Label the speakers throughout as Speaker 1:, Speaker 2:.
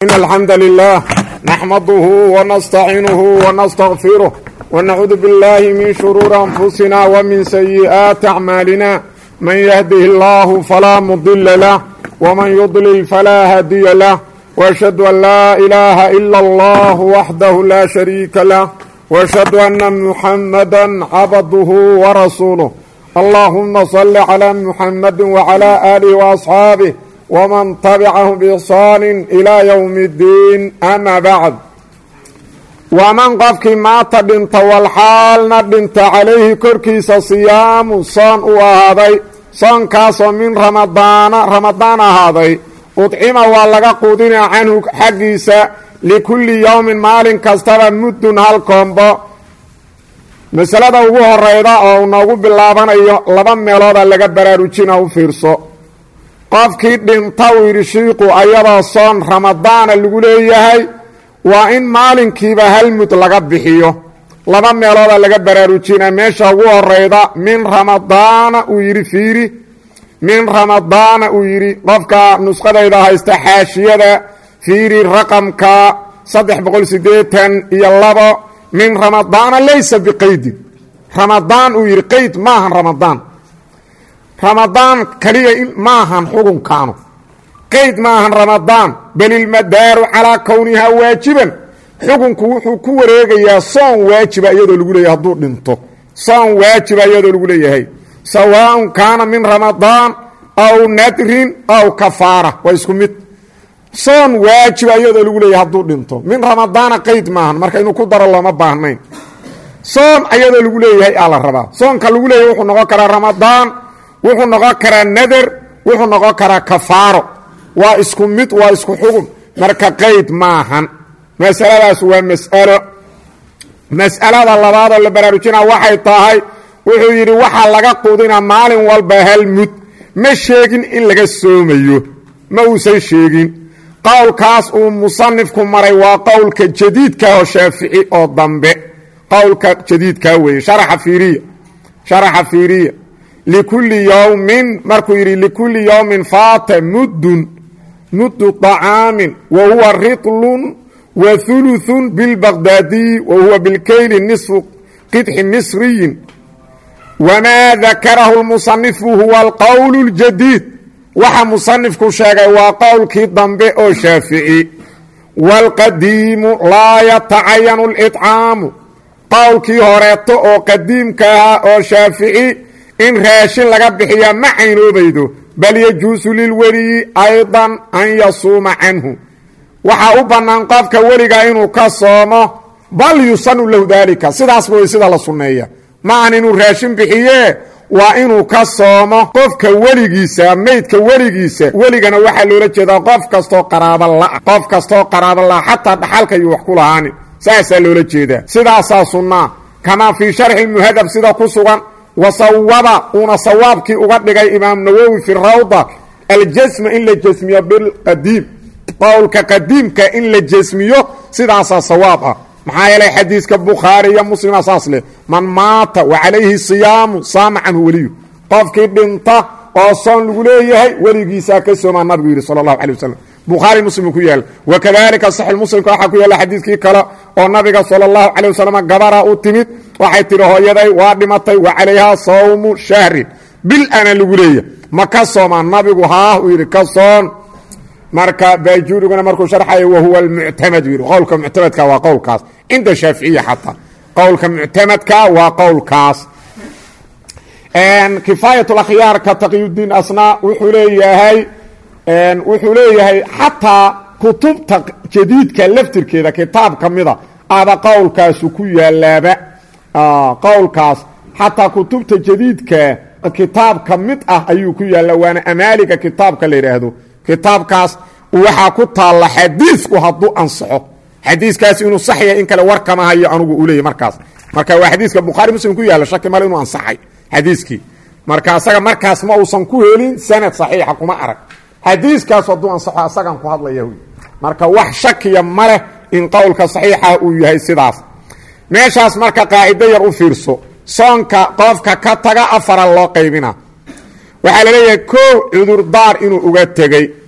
Speaker 1: إن الحمد لله نحمده ونستعينه ونستغفره ونعوذ بالله من شرور أنفسنا ومن سيئات أعمالنا من يهده الله فلا مضل له ومن يضلل فلا هادي له وأشهد أن لا إله إلا الله وحده لا شريك له وأشهد أن محمدا عبده ورسوله اللهم صل على محمد وعلى آله وأصحابه ومن تبعهم بإحsaan إلى yوم الdiin ama bعd waman qofkii maata dhinta walxaalna dhinta calayhi korkiisa siyaamu soon uu ahaaday soonkaasoo min ramadaana ramadaan ahaaday udcima waa laga quudinaa canhu xaggiisa likulli yowmin maalin kastaba muddun hal koombo masalada ugu horeyda oo uu noogu bilaabanayo laba meelooda laga baraarujina u fiirso qofkii dhinta uu yidhi shiiqu ayadoo soon ramadaana lagu leeyahay waa in maalinkiiba hal mud laga bixiyo laba meelooda laga baraarujina meesha ugu horeyda min ramadaana uu yidhi fiiri min ramadaana uu yidhi qofka nusqadayda haysta xaashiyada fiiri raqamka saddex boqol sideetan iyo labo min ramadaana laysa biqaydin ramadaan uu yidhi qayd maahan ramadaan ramadaan kaliya maahan xukunkaanu qayd maahan ramadaan bal ilmadaaru calaa kownihaa waajiban xukunku wuxuu ku wareegayaa soon waajiba iyadoo lagu leeyahay hadduu dhinto soon waajiba iyadoo lagu leeyahay sawaaءun kaana min ramadaan aw nadrin aw kafaara waa isku mid soon waajiba iyadoo lagu leeyahay hadduu dhinto min ramadaana qayd maahan marka inuu ku daro looma baahnayn soon ayadoo lagu leeyahay aa la rabaa soonka lagu leeyahay wuxuu noqon karaa ramadaan wuxuu noqon karaa nader wuxuu noqon karaa kafaaro waa isku mid waa isku xugum marka qayd maahan masaladaas waa mas'alo mas'alada labaadoo la baraarujinaa waxay tahay wuxuu yidhi waxaa laga quudinaa maalin walba hal mud ma sheegin in laga soomayo ma uusan sheegin qowlkaas uu musanifku maray waa qowlka jadiidka oo shaafici oo dambe qowlka jadiidkaa weeye sharaxa fiiriya sharaxa fiiriya likulli yowmin markuu yidhi likulli yowmin faata muddun muddu طacaamin wa huwa riطlun wa ثuluثun bilbaqdaadiyi wa huwa bilkeyli nisfu qidxi misriyin wamaa dakarahu اlmusanifu huwa alqowl اljadiid waxa musanifku sheegay waa qowlkii dambe oo shaafici wاlqadiimu laa yatacayanu اlطcaamu qowlkii horeeto oo qadiimka ahaa oo shaafici in raashin laga bixiyaa ma caynoobaydo bal yajuusu lilweliyi aydan an yasuuma canhu waxaa u bannaan qofka weliga inuu ka soomo bal yusanu lahu daalika sidaasba way sida la sunneeya ma ahan inuu raashin bixiyee waa inuu ka soomo qofka weligiisa meydka weligiisa weligana waxaa loola jeedaa qof kastoo qaraaba la'a qof kastoo qaraaba la'a xataa dhaxalka iyo wax ku lahaanin saasaa loola jeedaa sidaasaa sunnaa kamaa fii sharxi muhadab sida ku sugan wasawaba uuna sawaabkii uga dhigay imaam nawowi fi rawda aljasma in la jasmiyo bilqadiim qowlka qadiimka in la jasmiyo sidaasaa sawaab ah maxaa yeelay xadiiska bukhaari iyo muslima saas leh man maata wa calayhi siyaamu saama canhu weliyu qofkii dhinta oo soon lagu leeyahay weligiisaa ka soomaa nabigu yidhi sala allahu alay wasalam bukhaari muslim ku yaala wakadalika saxix muslimka waxaa ku yaalla xadiidkii kale oo nabiga sala allahu calay wasalam gabara u timid waxay tidhi hooyaday waa dhimatay wa calayhaa sawmu shahrin bil ana lagu leeya ma ka soomaan nabigu haah uu yidhi ka soon marka baajuuriguna markuu sharxayo wahuwa almuctamad yidhi qowlka muctamadka waa qowlkaas cinda shaaficiya xataa qowlka muctamadka waa qowlkaas kifaayat akhyaarka taqiyudiin asnaa wuxuu leeyahay wuxuu leeyahay xataa kutubta jadiidka laftirkeeda kitaab ka mida aba qowlkaasu ku yaalaaba qowlkaas xataa kutubta jadiidka kitaab ka mid ah ayuu ku yaalla waana amaaliga kitaabka la yidhaahdo kitaabkaas waxaa ku taalla xadiisku hadduu ansaxo xadiiskaas inuu sax yahay in kale war kama hayo anugu uu leeyay markaas marka waa xadiiska bukhaari muslim ku yaalla shaki male inuu ansaxay xadiiskii marka asaga markaas ma uusan ku helin sanad saxiixa kuma arag xadiiskaas hadduu ansaxo asagan ku hadlaya wy marka wax shakiya ma leh in qowlka saxiixa uu yahay sidaas meeshaas marka qaacido yar u fiirso soonka qofka ka taga afara loo qaybina waxaa la leeyahay kow cudurdaar inuu uga tegey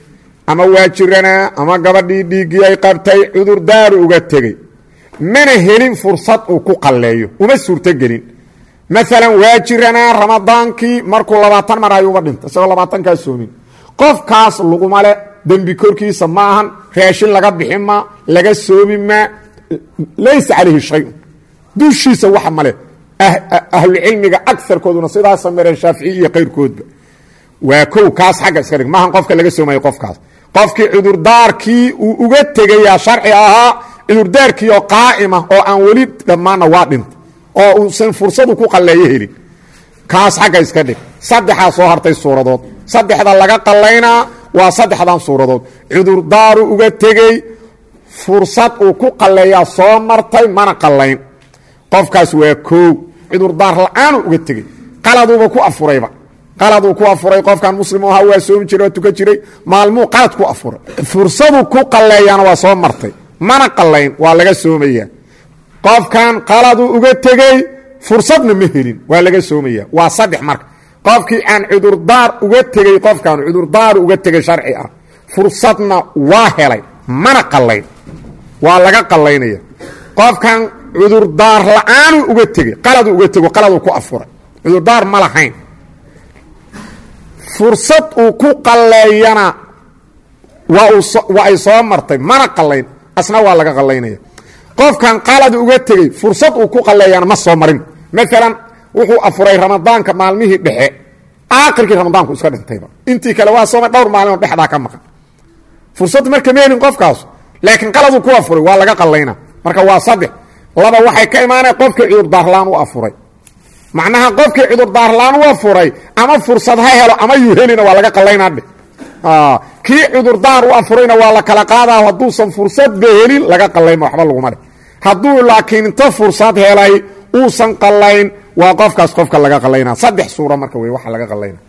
Speaker 1: ama waa jiranaa ama gabadhii dhiiggii ay qabtay cudurdaaru uga tegey mana helin fursad uu ku qalleeyo uma suurtogelin maalan waa jiranaa ramadaankii markuu labaatan mar ayuuba dhintay isagoo labaatankaa soomin qofkaas laguma le dembi korkiisa ma ahan raashin laga bixi maa laga soomi maa laysa calayhi shayun dushiisa waxa male ahlucilmiga agarkooduna sidaa sameereen shaaficiy iyo kayrkoodba waa kow kaas xagga iska dhig maahan qofka laga soomayo qofkaas qofkii cudurdaarkii uu uga tegayaa sharci ahaa cudurdaarkii oo qaa'ima oo aan weli dhammaanna waa dhinta oo uusan fursadu ku qalleeyo helin kaas xagga iska dhig saddexaa soo hartay suuradood saddexda laga qallaynaa waa saddexdan suuradood cudurdaaru uga tegey fursad uu ku qalleeyaa soo martay mana qallayn qofkaas waa koow cudurdaar la-aanu uga tegey qaladuuba ku afurayba qaladuu ku afuray qofkan muslim ahaa waa soomi jiray waa tukan jiray maalmuu qalad ku afuray fursadu ku qalleeyaana waa soo martay mana qallayn waa laga soomayaa qofkan qaladuu uga tegey fursadna ma helin waa laga soomaya waa saddex marka qofkii aan cudurdaar uga tegey qofkan cudurdaaru uga tegey sharci ah fursadna waa helay mana qallayn waa laga qallaynaya qofkan cudurdaar la-aanu uga tegey qaladuu uga tego qaladuu ku afuray cudurdaar ma lahayn fursad uu ku qalleeyana waa ay soo martay mana qallayn asna waa laga qallaynaya qofkan qalad uga tegey fursad uu ku qalleeyana ma soo marin maalan wuxuu afuray ramadaanka maalmihii dhexe aakhirkii ramadaanku iska dhintayba intii kale waa sooma dhowr maalimo dhexdaa ka maqan fursad marka ma helin qofkaas laakiin qaladuu ku afuray waa laga qallayna marka waa saddex laba waxay ka imaanaya qofkii cudurdaarlaan u afuray macnaha qofkii cudurdaarlaan u afuray ama fursad ha helo ama yuu helina waa laga qallaynaa dheh kii cudurdaar u afurayna waa la kala qaadaa hadduusan fursadba helin laga qallayma waxba laguma dheh hadduu laakiin inta fursad helay uusan qallayn waa qofkaas qofka laga qallaynaa saddex suura marka wey waxa laga qallayna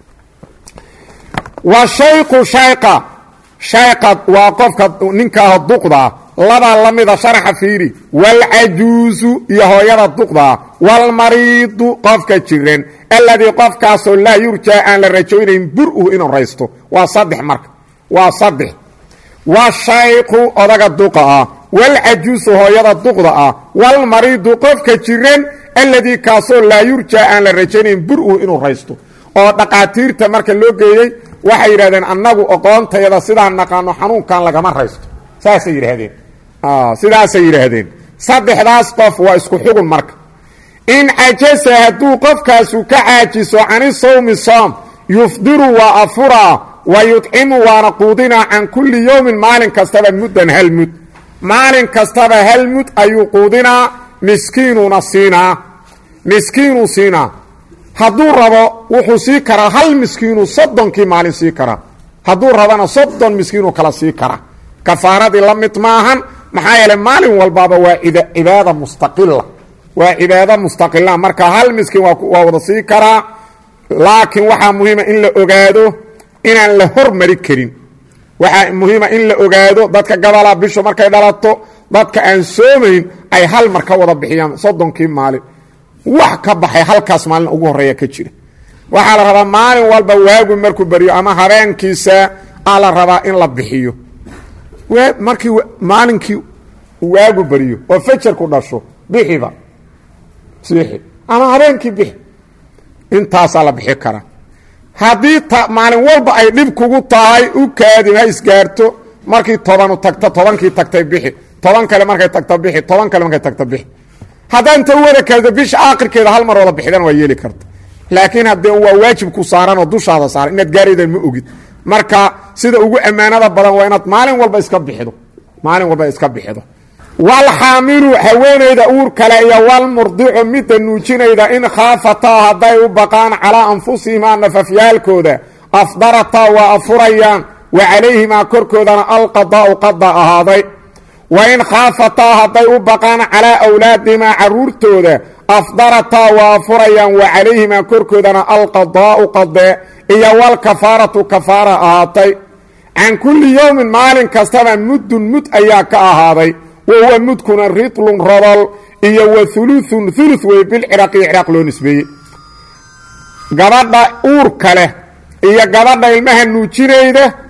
Speaker 1: wa shayqu shayqa shayqa waa qofka ninkaah duqdaa labaa la mida sharaxa fiiri waalcajuusu iyo hooyada duqdaa waalmariidu qofka jiran alladii qofkaasoo laa yurjaa aan la rajaynayn bur-u inuu raysto waa saddex marka waa saddex washayqu odaga duqa ah waalcajuusu hooyada duqda ah waalmariidu qofka jiran alladii kaasoo laa yurjaa aan la rajaynayn bur-u inuu raysto oo dhaqaatiirta marka loo geeyey waxay yidhahdeen annagu oqoontayada sidaan naqaano xanuunkan lagama raysto saasay yidhaahdeen sidaasay yidhaahdeen saddexdaas qof waa isku xugun marka in cajasa hadduu qofkaasu ka caajiso cani sawmi soom yufdiru waa afuraa wa yudcimu waana quudinaa can kulli yowmin maalin kastaba muddan hal mud maalin kastaba hal mud ayuu quudinaa miskiinuna siinaa miskiinuu siinaa hadduu rabo wuxuu sii karaa hal miskiinuu soddonkii maalin sii karaa hadduu rabana soddon miskiinuu kala sii karaa kafaaradii la mid maahan maxaa yeeley maalin walbaaba waa cibaada mustaqila waa cibaado mustaqila marka hal miskiin waa wada sii karaa laakiin waxaa muhiima in la ogaado inaan la hormari karin waxaa muhiima in la ogaado dadka gabalaa bishu markay dhalato dadka aan soomayn ay hal mar ka wada bixiyaan soddonkii maalin wax ka baxay halkaas maalin ugu horeeya ka jira waxaa la rabaa maalin walba waagu markuu baryo ama habeenkiisa aa la rabaa in la bixiyo markii maalinkii waagu baryo oo fajarku dhasho bixiba siixi ama habeenkii bixi intaasaa la bixi karaa haddii maalin walba ay dhib kugu tahay u kaadin ha isgaarto markii tobanu tagto tobankii tagtay bixi toban kale markay tagto bixi toban kale markay tagto bixi haddaa inta u wada kaado bisha aakhirkeeda hal mar wada bixidana waa yeeli karta laakiin haddee waa waajib ku saaran oo dushaada saaran inaad gaaraydan ma ogid marka sida ugu ammaanada badan waa inaad maalin walba iska bixido maalin walba iska bixido walxaamilu haweenayda uur kale iyo walmurdicu midda nuujinayda in khaafataa hadday u baqaan calaa anfusihimaa nafafyaalkooda afdarataa waa afurayaan wa calayhimaa korkoodana alqadaa'u qada ahaaday wa in khaafataa hadday u baqaan calaa awlaadihimaa caruurtooda afdarataa waa afurayaan wa calayhimaa korkoodana alqadaa'u qadee iyo walkafaaratu kafaara ahaatay can kulli yowmin maalin kastaba muddun mud ayaa ka ahaaday wa huwa mudkuna ridlun rodol iyo wa uluun ulu wey bilciraaqi ciraaq loo nisbeeyey gabadha uurka leh iyo gabadha ilmaha nuujinayda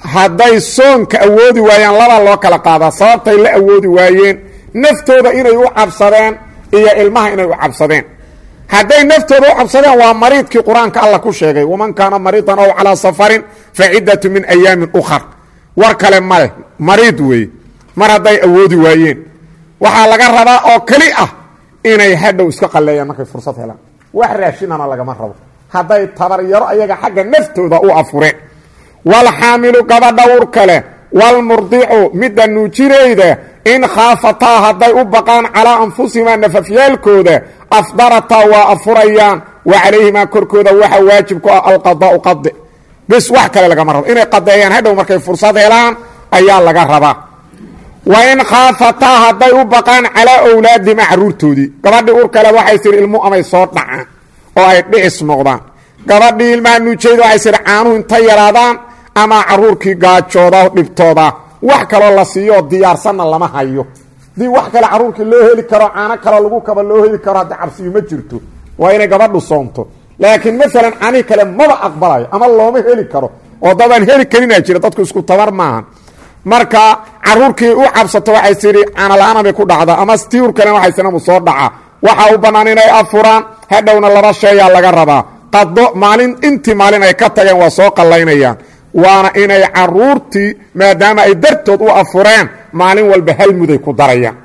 Speaker 1: hadday soonka awoodi waayaan labaa loo kala qaadaa sababtay la awoodi waayeen naftooda inay u cabsadeen iyo ilmaha inay u cabsadeen hadday naftooda u cabsadeen waa mariidkii qur-aanka alla ku sheegay waman kaana mariidan ow calaa safarin fa ciddatu min ayaamin ukhar war kale maleh mariid weeye mar hadday awoodi waayeen waxaa laga rabaa oo keli ah inay hadhow iska qalleeyaan markay fursad helaan wax raashinana lagama rabo hadday tabaryaro ayaga xagga naftooda u afureen walxaamilu gabadha ur kale walmurdicu midda nuujirayda in khaafataa hadday u baqaan calaa anfusihimaa nafafyaalkooda afdarataa waa afurayaan wa calayhimaa korkooda waxa waajib ku ah alqadaau qade bis wax kale lagama rabo inay qadeeyaan hadhow markay fursad helaan ayaa laga rabaa wa in khaafataa hadday u baqaan calaa owlaadihima caruurtoodii gabadhii ur kale waxay tihi ilmu amay soo dhacaan oo ay dhicis noqdaan gabadhii ilmaha nuujayda waxay tihi caanuhu intay yaraadaan ama caruurkii gaajooda dhibtooda wax kaloo la siiyo diyaarsanna lama hayo dii wax kale caruurkii loo heli karo caano kale lagu kaba loo heli karo haddi cabsiyo ma jirto waa inay gabadhu soonto laakiin maalan canii kale maba aqbalayo ama looma heli karo oo dadaan heli karinaa jira dadku isku tabar maahan marka caruurkii u cabsato waxay tidhi caanala-aana bay ku dhacdaa ama stiur kale waxay sinamu soo dhaca waxaa u bannaan inay afuraan hadhowna laba sheeyaa laga rabaa qado maalin intii maalin ay ka tageen waa soo qallaynayaan waana inay caruurtii maadaama ay dartood u afureen maalin walba hal muday ku darayaan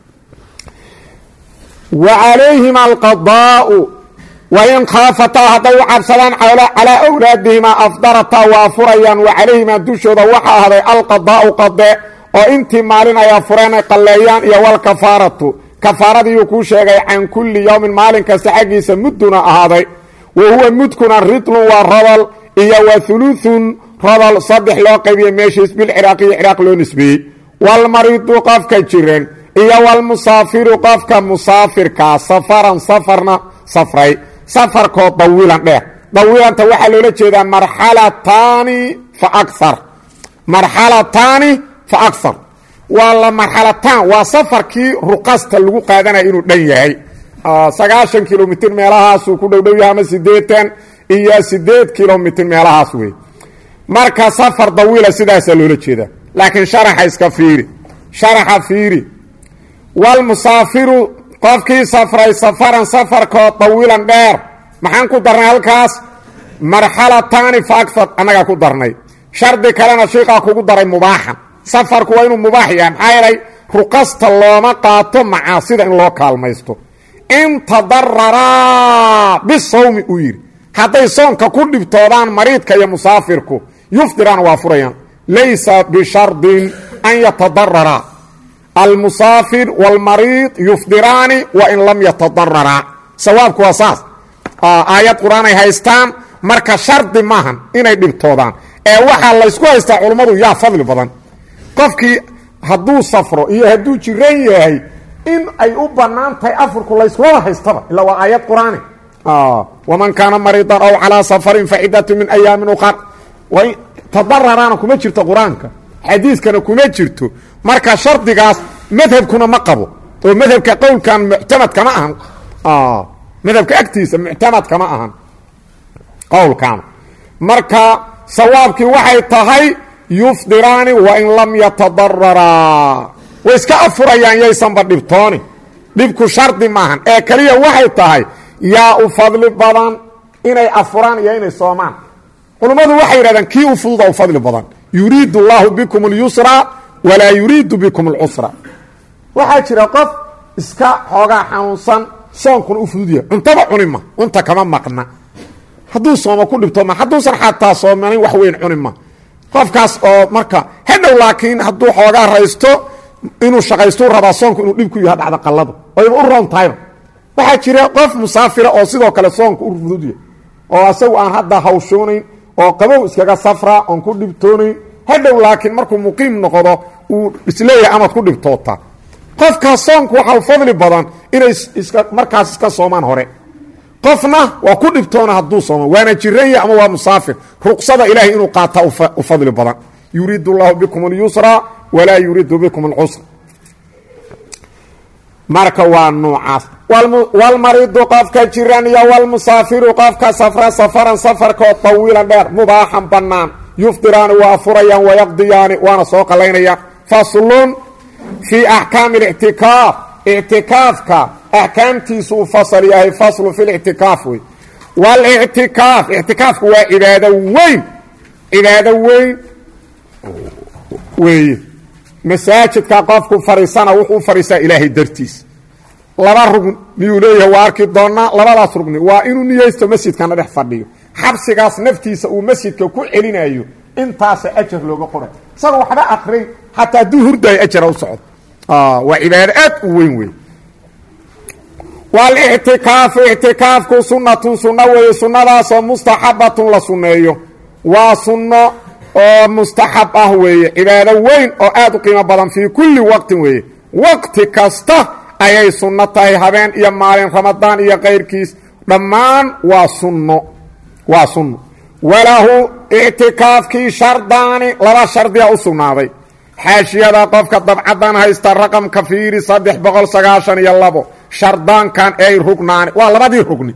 Speaker 1: wa calayhima alqadaau wain khaafataa hadday u cabsadaan calaa awlaadihimaa afdarataa waa afurayaan wa calayhimaa dushooda waxa ahday alqadaau qade oo intii maalin ay afureen ay qalleeyaan iyo walkafaaratu kafaaradiiyuu kuu sheegay can kulli yowmin maalin kasta xaggiisa mudduna ahaaday wa huwa mudkuna ridlun waa rodol iyo wa huluثun rodol saddex loo qaybiye meeshiis bilciraaqiyo ciraaq loo nisbeeyey walmariidu qofka jiran iyo walmusaafiru qofka musaafirkaa safaran safarna safray safarkoo dawiilan dheer dawiilanta waxaa loola jeedaa marxalataani fa aar marxalataani fa akhar waa la marxalataan waa safarkii ruqasta lagu qaadanaya inuu dhan yahay sagaashan kilomitr meelahaasuu ku dhowdhow yahay ama sideetan iyo sideed kilomitr meelahaas wey marka safar dawiila sidaasaa loola jeedaa laakiin sharaxa iska fiiri sharaxa fiiri walmusaafiru qofkii safray safaran safarkoo dawiilan dheer maxaan ku darnay halkaas marxalataani fa agar annagaa ku darnay shardi kalena shiiqaa kugu daray mubaaxan safarku waa inuu mubaax yahay maxaa yeelay ruqasta looma qaato macaasida in loo kaalmaysto in tadararaa bisawmi uu yidhi hadday soonka ku dhibtoodaan mariidka iyo musaafirku yufdiraan waa furayaan laysa bishardin an yatadararaa almusaafir wاlmariid yufdiraani wain lam yatadararaa sawaabku waa saas aayad qur-aan ay haystaan marka shardi maahan inay dhibtoodaan ee waxaa laysku haystaa culummadu yaa fadli badan qofkii hadduu safro iyo hadduu jiran yahay in ay u bannaan tahay afurku layskumaba haystaba ilaa waa aayad qur-aani waman kaana mariidan ow calaa safarin facidatu min ayaamin uqar tadararaana kuma jirto qur-aanka xadiiskana kuma jirto marka shardigaas madhabkuna ma qabo oo madhabka qowlkan muctamadka ma ahan madhabka agtiisa muctamadka ma ahan qowlkan marka sawaabkii waxay tahay yufdiraani wain lam yatadararaa way iska afurayaan yaysanba dhibtooni dhibku shardi maahan ee keliya waxay tahay yaa u fadli badan inay afuraan iyo inay soomaan culummadu waxay yidhahdaan kii u fududa u fadli badan yuriidu اllaahu bikum اlyusra walaa yuriidu bikum اlcusra waxaa jira qof iska xoogaa xanuunsan soonkuna u fududyahay cuntaba cuni ma cunta kama maqna hadduu sooma ku dhibto ma hadduusan xataa soomanayn wax weyn cuni ma qofkaas oo marka hadhow laakiin hadduu xoogaa raysto inuu shaqaystuu rabaa soonku inuu dhib ku yaha dhacda qalladu oyba u roon tahayba waxaa jira qof musaafira oo sidoo kale soonka u fududyahay oo asagu aan hadda hawshoonayn oo qabow iskaga safraa oon ku dhibtoonayn hadhow laakiin markuu muqiim noqdo uu isleeyahay amaad ku dhibtootaa qofkaas soonku waxaa fadli badan inay iska markaas iska soomaan hore qofna waa ku dhibtoona hadduu sooma waana jiran yahy ama waa musaafir ruqsada ilaahay inuu qaataa u fadli badan yuriidu اllahu bikum اlyusra walaa yuriidu bikum اlcusra marka waa nuucaas walmariidu qofka jiran iyo walmusaafiru qofka safra safaran safarkoo tawiilan dheer mubaaxan bannaan yufdiraani waa furayaan wayaqdiyaani waana soo qallaynayaan faslun fii axkaami اlictikaaf ictikaafka axkaamtiisu uu fasal yahay faslu fi lictikaaf wey wاlictikaaf ictikaafku waa cibaado weyn cibaado weyn weeye masaajidka qofku fadhiisana wuxuu fadhiisaa ilaahay dartiis laba rugn miyuu leeyahay waa arki doonaa labadaas rugni waa inuu niyeysto masjidkana dhex fadhiyo xabsigaas naftiisa uu masjidka ku celinayo intaasa ajar looga qoray isagoo waxba akrin xataa hadduu hurdaayo ajara u socdo waa cibaado aad u weyn wey walictikaafu ictikaafku sunnatun sunno weeye sunnadaasoo mustaxabatun la sunneeyo waa sunno oo mustaxab ah weeye cibaado weyn oo aad u qiimo badan fii kulli waqtin weeye waqti kasta ayay sunno tahay habeen iyo maalin ramadaan iyo kayrkiis dhammaan waa sunno waa sunno walahu ictikaafkii shardaani laba shardiya u sugnaaday xaashiyada qofka dabcadan haysta raqamka fiiri saddex boqol sagaashan iyo labo shardaankan ay rugnaani waa labadii rugni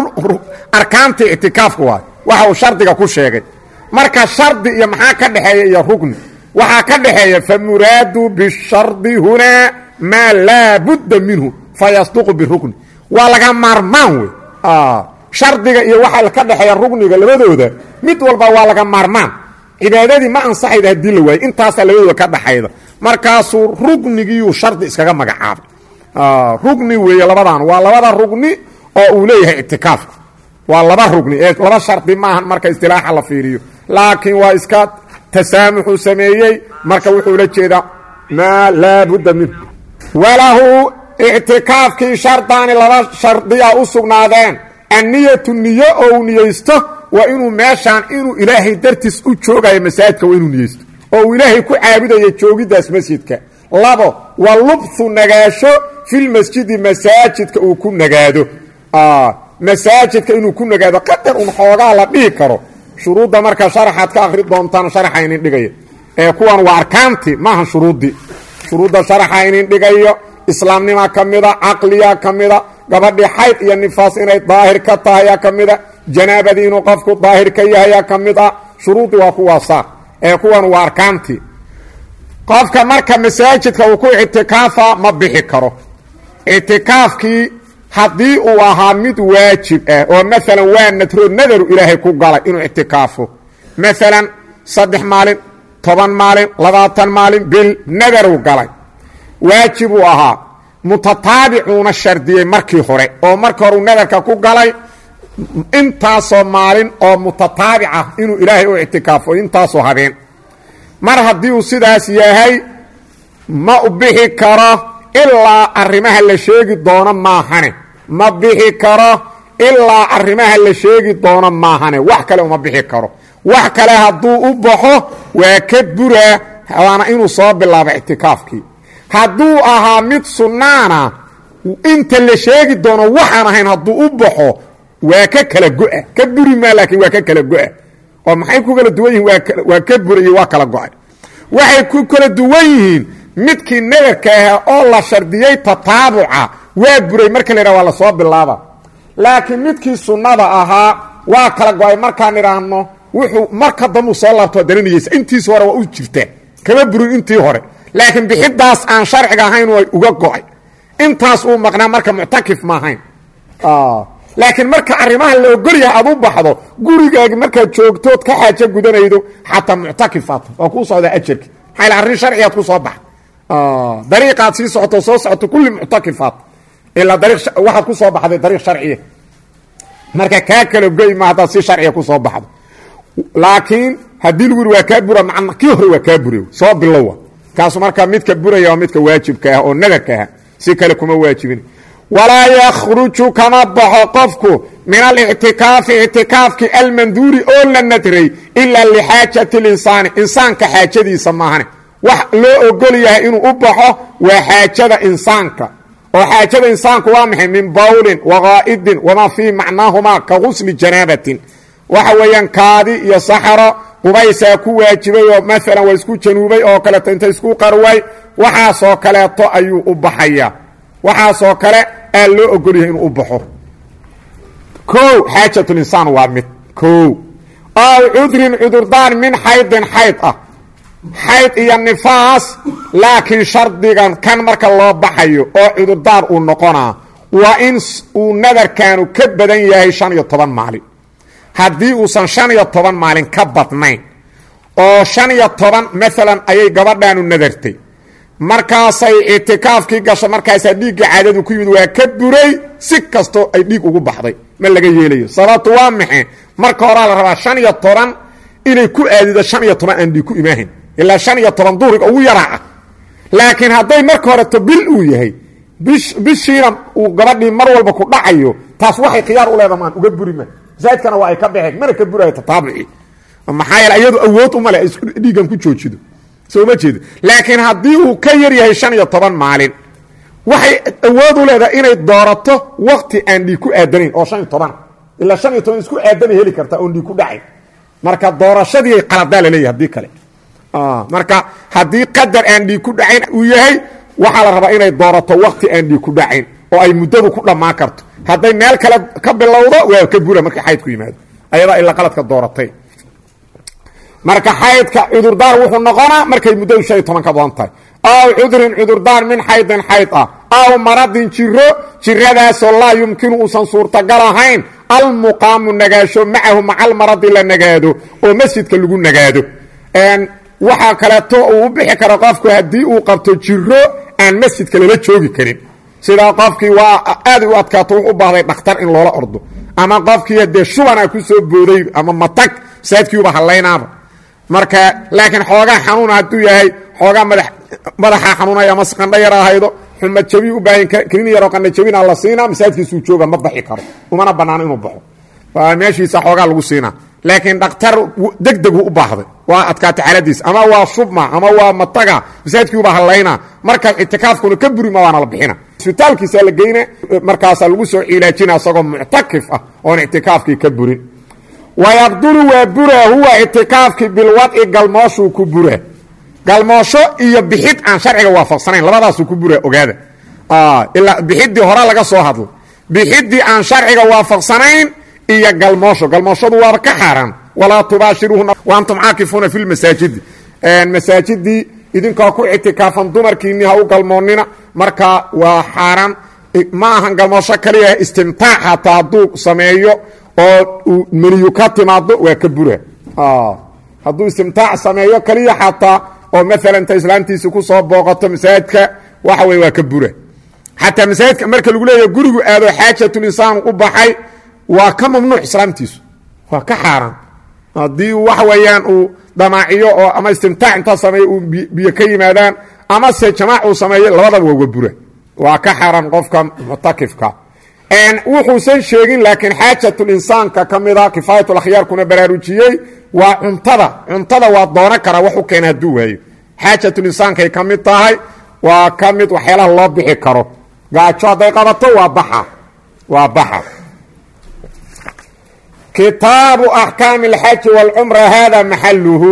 Speaker 1: arkaantii ictikaafka waay waxa uu shardiga ku sheegay marka shardi iyo maxaa ka dhexeeya iyo rugni waxaa ka dhexeeya famuraadu bishardi hunaa maa laa budda minhu fayasduqu birugni waa laga maarmaan wey shardiga iyo waxaa ka dhexeeya rugniga labadooda mid walba waa laga maarmaan cibaadadii ma ansaxayda haddii la waayo intaasaa labadooda ka dhaxayda markaasuu rugnigiiyuu shardi iskaga magacaabay rugni weeye labadan waa labada rugni oo uu leeyahay ictikaafka waa laba rugni ee laba shardi maahan marka istilaaxa la fiiriyo laakiin waa iska tasaamuxuu sameeyey marka wuxuu la jeedaa maa laa budda minhu walahu ictikaafkii shardaani laba shardiya u sugnaadeen anniyatu niyo oo uu niyeysto waa inuu meeshaan inuu ilaahay dartiis u joogayo masaajidka waa inuu niyeysto oo uu ilaahay ku caabudayo joogiddaas masjidka labo wa lubthu nagaasho filmasjidi masaajidka uu ku nagaado masaajidka inuu ku nagaado qadar un xoogaa la dhihi karo shuruudda marka sharaxaad ka akri doontaan sharaxa inin dhigaya ee kuwan waa arkaanti maaha shuruuddii shuruudda sharaxa inin dhigayo islaamnima ka mida caqliya ka mida gabadhii xayd iyo nifaas inay daahir ka tahayaa ka mida janaabadii inuu qofku daahir ka yahayaa ka mid ah shuruuddii waa kuwaasaa ee kuwan waa arkaantii qofka marka masaajidka uu ku ictikaafa ma bixi karo ictikaafkii haddii uu ahaa mid waajib ah oo maalan waa nadro nadaru ilaahay ku galay inuu ictikaafo maalan saddex maalin toban maalin labaatan maalin bil nadaru galay waajibuu ahaa mutataabicuuna shardiyey markii hore oo markii horeu nadarka ku galay intaasoo maalin oo mutataabic ah inuu ilaahay u ictikaafo intaasoo habeen mar haddii uu sidaas yahay ma u bixi karo ilaa arrimaha la sheegi doono maahane ma bixi karo ilaa arrimaha la sheegi doono maahane wax kale uma bixi karo wax kale hadduu u baxo waa ka buraa waana inuu soo bilaabo ictikaafkii hadduu ahaa mid sunnaana inta la sheegi doono waxaan ahayn hadduu u baxo waa ka kala go-a ka buri maa laakiin waa ka kala go-a oo maxay ku kala duwan yihiin waa ka burayey waa kala go-ay waxay ku kala duwan yihiin midkii nadarka ahaa oo la shardiyey tataabuca waa buray marka la yidhaha waa lasoo bilaaba laakiin midkii sunnada ahaa waa kala go-ay markaan idhaahno wuxuu marka dambuu soo laabto daranayeysa intiisi hore waa u jirtaa kama burin intii hore laakiin bixidaas aan sharciga ahayn way uga go-ay intaas uu maqnaa marka muctakif ma ahayn laakiin marka arrimaha la ogolyahay aad u baxdo gurigaagi markaad joogtood ka xaajo gudanaydo xataa muctakifaat waa kuu socdaa ajarki maxaa arrin sharcigaad ku soo baxa dariiqaad sii socoto soo socoto kulli muctakifaat ilaa dariiq waxaad ku soo baxday dariiq sharciya marka kaa kala goy ma haddaad si sharciga ku soo baxdo laakiin haddii lagu yiri waa kaa bura macna kii hore waa kaa bure soo bilowa kaasu markaa midka buraya waa midka waajibka ah oo nadarka ah si kale kuma waajibin walaa yakhruju kama baxo qofku min alictikaafi ictikaafki almanduuri oo la nadray ilaa lixaajati linsaani insaanka xaajadiisa maahane wax loo ogol yahay inuu u baxo waa xaajada insaanka oo xaajada insaanku waa maxay min bawlin waqaa'idin wamaa fii macnaahumaa ka gusli janaabatin waxa weeyaan kaadi iyo saxaro qubaysaa ku waajibay oo maalan waa isku januubay oo kaleeto inta isku qarway waxaasoo kaleeto ayuu u baxaya waxaasoo kale aa loo ogol yahay inuu u baxo kow xaajatulinsaan waa mid kow aw cudrin cudurdaan min xaydin xayd ah xayd iyo nifaas laakiin shardigan kan marka loo baxayo oo cudurdaar uu noqonaa waa in uu nadarkaanu ka badan yahay shan iyo toban maalin haddii uusan shan iyo toban maalin ka badnayn oo shan iyo toban maalan ayay gabadhaanu nadartay markaasay ictikaafkii gasho markaasaa dhiigga caadadu ku yimid waa ka buray si kastoo ay dhiig ugu baxday ma laga yeelayo sababtu waa maxe marka horaa la rabaa shan iyo toban inay ku aadido shan iyo toban aan dhiig ku imaahayn ilaa shan iyo toban duhriga ugu yaraa ah laakiin hadday marka horeto bil uu yahay bishiina uu gabadhii mar walba ku dhacayo taas waxay khiyaar u leedaha maan uga buri ma masaajidkana waa ay ka baxeen mana ka burayo tataabuci maxaa yeele iyadu awood umale ay dhiiggan ku joojido soo ma jeedo laakiin haddii uu ka yar yahay shan iyo toban maalin waxay awood u leedahay inay doorato wakti aan dhiig ku aadanayn oo shan iyo toban ilaa shan iyo toban isku aadanay heli kartaa oon dhiig ku dhacayn marka doorashadii qaladaa laleeyahay haddii kale marka haddii qadar aan dhiig ku dhacayn uu yahay waxaa la rabaa inay doorato wakti aan dhiig ku dhacayn oo ay muddadu ku dhammaan karto hadday meel kale ka bilowdo waa ka bura markii xayd ku yimaado ayadaa ila qaladka dooratay marka xaydka cudurdaar wuxuu noqonaa markay muddadu shan iyo toban ka badan tahay aw cudrin cudurdaar min xaydin xayd ah aw maradin jiro jiradaasoo laa yumkinu uusan suurtagal ahayn almuqaamu nagaasho macahu maca almaradi la nagaado oo masjidka lagu nagaado waxaa kaleeto uu u bixi karo qofku haddii uu qabto jiro aan masjidka lala joogi karin sidaa qofkii waa aaday u adkaato wuxu u baahday dhakhtar in loola ordo ama qofkii dee shubana ku soo booday ama matag saadkiiuba hallaynaaba marka laakiin xoogaa xanuuna hadduu yahay xoogaa madaxa xanuunay ama qandho yar ahaydo xumad jabi u baahan kinin yaroo qandho jabina la siinaa masaajidkiisuu jooga ma baxi karo umana banaano inuu baxo meeshiisa xoogaa lagu siinaa laakiin dhakhtar degdegu u baahday waa adkaata xaaladiis ama waa shubma ama waa mataga masaajidkiiuba hallayna markaas ictikaafkuna ka burima waana la bixina isbitaalkiisa la geyna markaasaa lagu soo cilaajina isagoo muctakif ah oon ictikaafkii ka burin wayabdulu waa bura huwa ictikaafkii bilwadci galmooshuu ku bura galmoosho iyo bixid aan sharciga waafaqsanayn labadaasuu ku bura ogaada ilaa bixidii hore laga soo hadlo bixidii aan sharciga waafaqsanayn iyo galmoosho galmooshadu waaba ka xaaraan walaa tubaashiruuhuna waantum caakifuuna fi lmasaajidi masaajidii idinkoo ku ictikaafan dumarkiinni ha u galmoonnina marka waa xaaraan ma ahan galmoosho kaliya istimtaac hataa hadduu sameeyo oo uu meniyu ka timaado waa ka bura hadduu istimtaac sameeyo kaliya xataa oo maalan ta islaantiisi ku soo booqato masaajidka waxa weye waa ka bura xataa masaajidka marka lagu leeyahy gurigu aado xaajatulinsaan u baxay waa ka mamnuuc islaamtiisu waa ka xaaraan haddii waxa weeyaan uu damaaciyo oo ama istimtaac intaa sameeyo uu biyo ka yimaadaan ama se jamaac uu sameeyo labadaba waa wabura waa ka xaaraan qofka muctakifka wuxuusan sheegin laakiin xaajatulinsaanka ka mida kifaayatulakhyaarkuna baraarujiyey waa cuntada cuntada waa doono karaa wax u keena hadduu waayo xaajatulinsaankay ka mid tahay waa ka mid waxyaalaha loo bixi karo gaajo hadday qabato waa baxa waa baxa kitaabu axkaami alxaji wاlcumra hada maxaluhu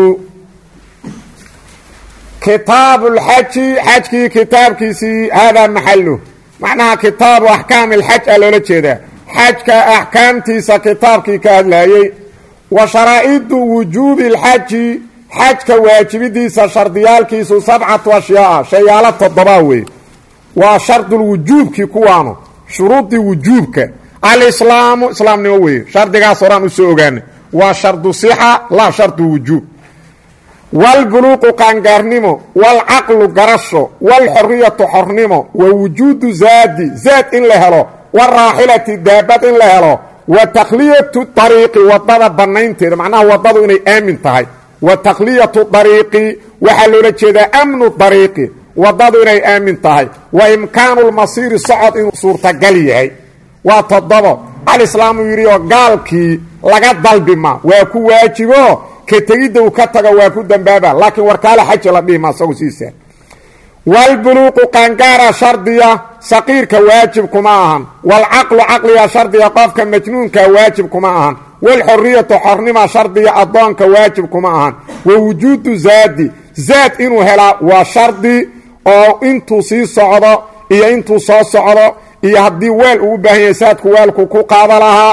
Speaker 1: kitaabu lxaji xajkii kitaabkiisii hada maxaluh macnaha kitaabu axkaami alxaj a loola jeedaa xajka axkaamtiisa kitaabkii ka hadlayey wa sharaa'idu wujuubi اlxaji xajka waajibidiisa shardiyaalkiisu sabcatu ashyaaa shayaalo toddobaa weeye waa shardulwujuubkii kuwaanu shuruudii wujuubka alislaamu islaamnimo weeye shardigaas horaan u soo ogaanay waa shardu sixa laa shardu wujuub wاlbuluuqu qaangaarnimo wاlcaqlu garasho wاlxoriyatu xornimo wa wujuudu zaadi zaad in la helo wاraaxilati daabad in la helo wa takhliyatu ariiqi wadada bannaynteeda macnaha wadadu inay aamin tahay wa takhliyatu ariiqi waxaa loola jeedaa amnu ariiqi wadadu inay aamin tahay wa imkaanu lmasiiri socod inuu suurtagal yahay waa toddobo alislaamu yidhi oo gaalkii laga dalbima waa ku waajibo ka tegidda uu ka tago waa ku dambaaba laakiin warkaale xaji la dhihima isagu siisa wاlbuluuqu qaangaara shardiya saqiirka waajib kuma ahan wاlcaqlu caqliga shardiga qofka majnuunka waajib kuma ahan wاlxoriyatu xornima shardiga addoonka waajib kuma ahan wa wujuudu zaadi zaad inuu helaa waa shardi oo intuu sii socdo iyo intuu soo socdo iyo haddii weel uu u baahan yahay saadku weelku ku qaada lahaa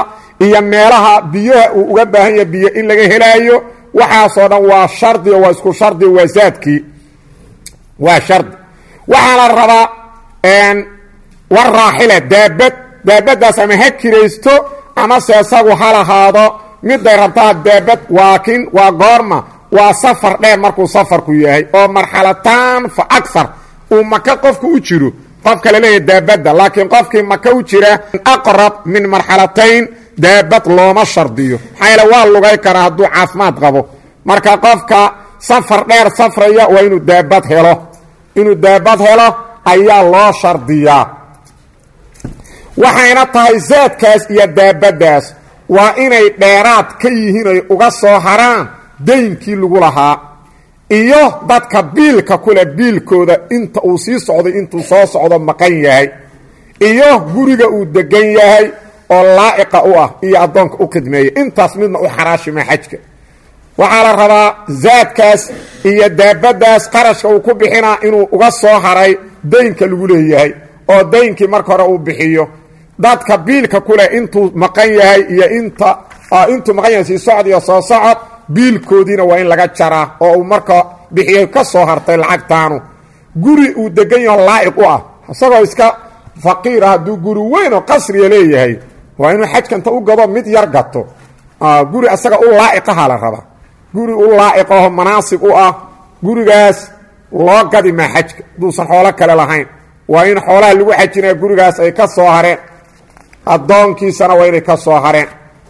Speaker 1: iyo meelaha biyaha uu uga baahan yahay biyo in laga helaayo waxaasoo dhan waa shardi oo waa isku shardi waa zaadkii waa shardi waxaa la rabaa war raaxila daabad daabaddaas ama ha kiraysto amase isagu ha lahaado miday rabtaa daabad waakin waa goorma waa safar dheer markuu safarku yahay oo marxalataan fa agar uu maka qofku u jiro qofka la leeyahay daabadda laakiin qofkii maka u jira aqrab min marxalatayn daabad looma shardiyo maxaa yaele waa lugay karaa hadduu caafimaad qabo marka qofka safar dheer safraya waa inuu daabad helo inuu daabad helo ayaa loo shardiyaa waxayna tahay zaadkaas iyo daabaddaas waa inay dheeraad ka yihiin ay uga soo haraan daynkii lagu lahaa iyo dadka biilka kule biilkooda inta uu sii socday intuu soo socdo maqan yahay iyo guriga uu degan yahay oo laa'iqa u ah iyo addoonka u khidmeeya intaas midna u xaraashima xajka waxaa la rabaa zaadkaas iyo daabaddaas qarashka uu ku bixinaa inuu uga soo haray daynka lagu leeyahay oo daynkii marka hore uu bixiyo dadka biilka kuleh intuu maqan yahay iyo inta intuu maqan yahay sii socod iyo soo socod biilkoodiina waa in laga jaraa oo uu marka bixiyay ka soo hartay lacagtaanu guri uu degan yaho laa'iq u ah isagoo iska faqiir ah hadduu guri weyn oo qasriya leeyahay waa inuu xajkanta u gado mid yar gato guri asaga u laa'iqaha la rabaa guri u laa'iqaho manaasib u ah gurigaas loo gadi maa xajka haduusan xoolo kale lahayn waa in xoolaha lagu xajinaya gurigaas ay ka soo hareen addoonkiisana waa inay ka soo hareen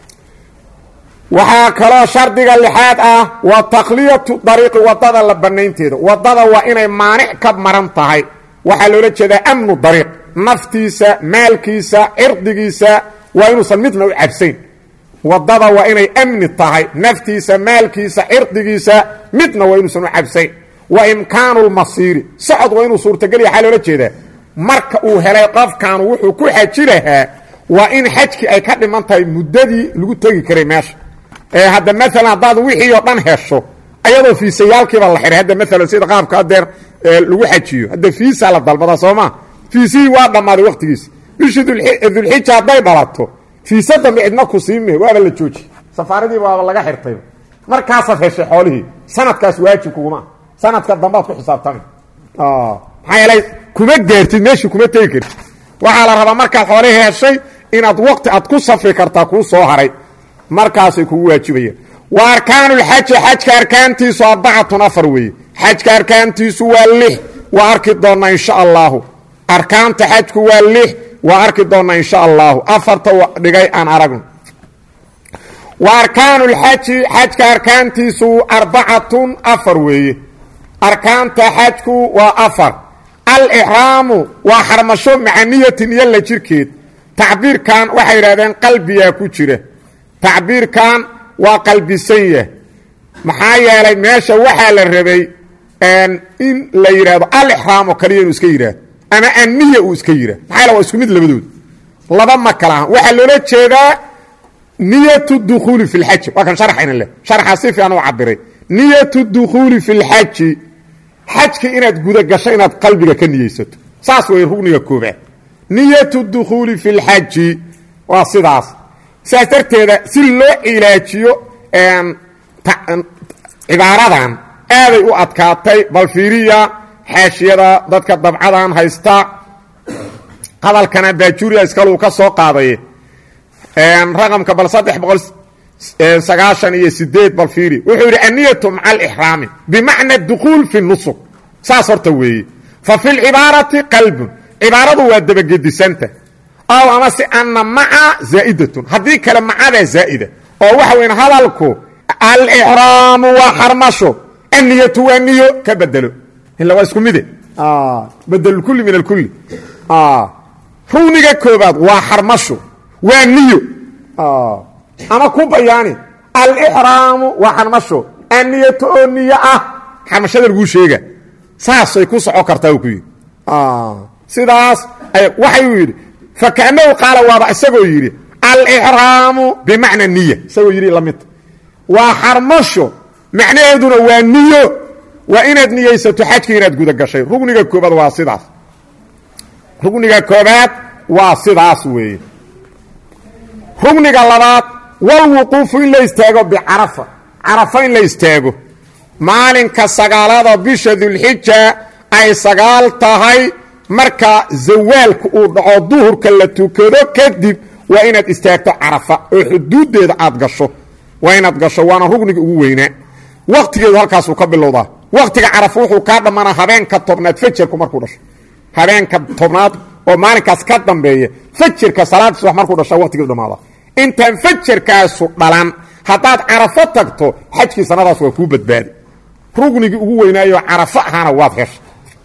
Speaker 1: waxaa kaloo shardiga lixaad ah wa takhliyatu dariiqi wadada la bannaynteeda wadada waa inay maanic ka maran tahay waxaa loola jeedaa amnu dariiq naftiisa maalkiisa cirdigiisa waa inuusan midna u cabsayn wadada waa inay amni tahay naftiisa maalkiisa cirdigiisa midna waa inuusan u cabsayn wa imkaanu lmasiiri socod waa inuu suurtagelya waxaa loola jeedaa marka uu helay qofkaanu wuxuu ku xaji lahaa waa in xajkii ay ka dhiman tahay muddadii lagu tegi karay meesha ee hadda maalan haddaad wixii oo dhan hesho ayadoo fiisayaalkiiba la xihay hadda maalan sida qaabka adeer lagu xajiyo hadda fiisa la dalbadaa soo maa fiisihii waa dhammaaday waqtigiisi bishii dulxija hadday dhalato fiisa dambe cidna ku siime waaba la jooji safaaradii waaba laga xirtay markaasaad heshay xoolihii sanadkaas waajib kuguma sanadka dambaad ku xisaabtami maxaa yeelay kuma gaartid meeshii kuma tegi kartid waxaa la rabaa markaad xoolihii heshay inaad waqti aad ku safri kartaa kuu soo haray markaasay kugu waajibayeen wa arkaanulxaji xajka arkaantiisu arbacatun afar weeye xajka arkaantiisu waa lix waa arki doonnaa insha allaahu arkaanta xajku waa lix waa arki doonnaa insha allaahu afarta dhigay aan aragno wa arkaanulxaji xajka arkaantiisu arbacatun afar weeye arkaanta xajku waa afar alixraamu waa xarmasho macaniyatin iyo la jirkeed tacbiirkan waxay yidhahdeen qalbiyaa ku jira tacbiirkan waa qalbisan yah maxaa yeelay meesha waxaa la rabay in la yidhahdo alixraamo kaliya inuu iska yidhaahdo ama anniya uu iska yidhahdo maxaa yale waa isku mid labadood laba ma kala ahan waxaa loola jeedaa niyatu dukhuuli fi lxaji waa kan sharxayna leh sharxaa si fiican u cabiray niyatu dukhuuli fi lxaji xajka inaad gudagasho inaad qalbiga ka niyeysato saas way rugniga koobaad niyatu dukhuuli fi lxaji waa sidaas sidaas darteeda si loo cilaajiyo cibaaradan aaday u adkaatay bal fiiriya xaashiyada dadka dabcadan haysta hadalkana baajuuriya iskaluu ka soo qaaday raqamka bal saddex boqol sagaashan iyo sideed bal fiiri wuxuu yidhi anniyatu maca alixraami bimacna dukhuul fi nusuk saas horta weeye fa fi lcibaarati qalbun cibaaradu waa dabagedisanta ow amase anna maca zaa'idatun haddii kale macadaa zaa'ida oo waxa weyn hadalku alixraamu waa xarmasho anniyatu waa niyo ka bedelo ila waa isku mide bedelulkulli min alkulli rugniga koobaad waa xarmasho waa niyo ama ku bayaani alixraamu waa xarmasho anniyatu oo niyo ah xarmashada laguu sheega saasay ku soco kartaa uu ku yidhi sidaas waxayuu yidhi fakaanahu qaala waaba isagoo yidhi alixraamu bimacna niya isagoo yidhi lamidta waa xarmasho macnaheeduna waa niyo waa inaad niyeysato xajka inaad guda gashay rugniga koobaad waa sidaas rugniga koobaad waa sidaas weeye rugniga labaad walwuquufu in la istaago bicarafa carafa in la istaago maalinka sagaalada bisha dulxija ay sagaal tahay marka zawaalka uu dhaco duhurka la tukado kadib waa inaad istaagto carafa oo xuduuddeeda aad gasho waa inaad gasho waana rugniga ugu weynaa wakhtigeedu halkaasuu ka bilowdaa wakhtiga carafa wuxuu kaa dhammaanaa habeenka tobnaad fajarku markuu dhasho habeenka tobnaad oo maalinkaas ka dambeeya fajarka salaada subax markuu dhasha waqtigeedu dhamaada intaan fajarkaasu dhalan haddaad carafo tagto xajkii sanadaas waa kuu badbaadi rugnigii ugu weynaayo carafo ahaana waad hesha